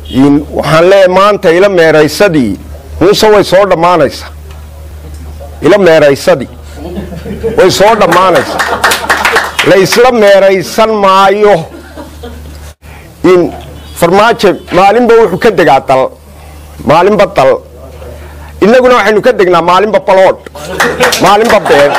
waxaan leeyahay maanta ila meeraysadii muuse way soo dhammaanaysaa ila meeraysadii way soo dhammaanaysaa la isla meeraysan maayo in farmaajo maalinba wuxuu ka degaa dal maalinba dal innaguna waxaynu ka degnaa maalinba baloodh maalinba been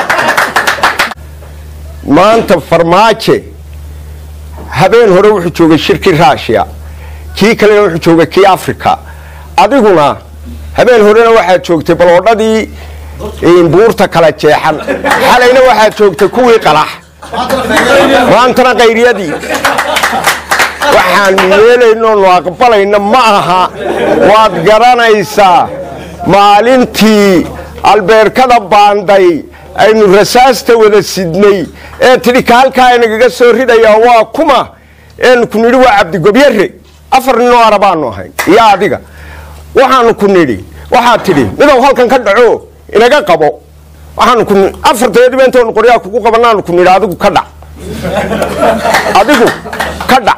maanta farmaaje habeen hore wuxuu joogay shirkii rushia kii kalena wuxuu joogay kii africa adiguna habeen horena waxaad joogtay baloodhadii buurta kala jeexan xalayna waxaad joogtay kuwii qalax maantana khayriyadii waxaanu yeelaynoonu aqbalayna ma aha waad garanaysaa maalintii albeerkada baanday aynu rasaasta wada sidnay ee tidhi ka halkaa nagaga soo ridayaa waa kuma eenu ku nidhi waa cabdigobyare afar ninoo arabaanu ahayn iyo adiga waxaanu ku nidhi waxaad tidhi midow halkan ka dhaco inaga qabo waxaanu ku afarteediba intaanu qoryaa kugu qabanaanu ku nidhi adigu ka dhac adigu ka dhac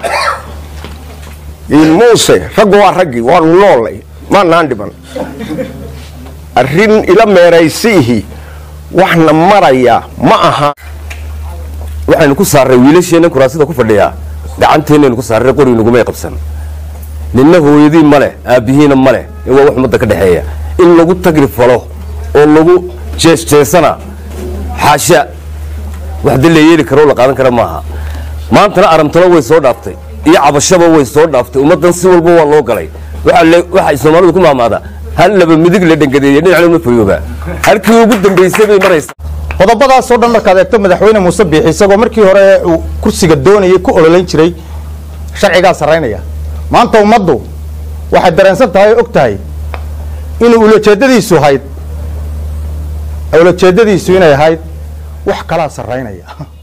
muuse raggu waa raggii waanu noolay maanaan dhiban arrin ila meeraysiihi waxna maraya ma aha waxaynu ku saarray wiilasheenna kuraasida ku fadhiyaa gacanteennaynu ku saarray qori nagumay qabsan ninna hooyadii ma leh aabbihiina ma leh ee waa wax ummadda ka dhexeeya in lagu tagri falo oo lagu jeesjeesana xaasha wax dee la yeeli karo la qaadan kara maaha maantana aramtalo way soo dhaaftay iyo cabashaba way soo dhaaftay ummaddan si walba waa loo galay waxay soomaalidu ku maamaadaa hal laba midig la dhangadeeye dhinacna ma fayooba halkii ugu dambaysay bay maraysa qodobadaasoo dhan markaad eegto madaxweyne muuse biixi isagoo markii hore uu kursiga doonayay ku ololayn jiray sharcigaa sarraynaya maanta ummaddu waxay dareensan tahay o og tahay inuu ulajeedadiisu ahayd ulajeedadiisu inay ahayd wax kalaa sarraynaya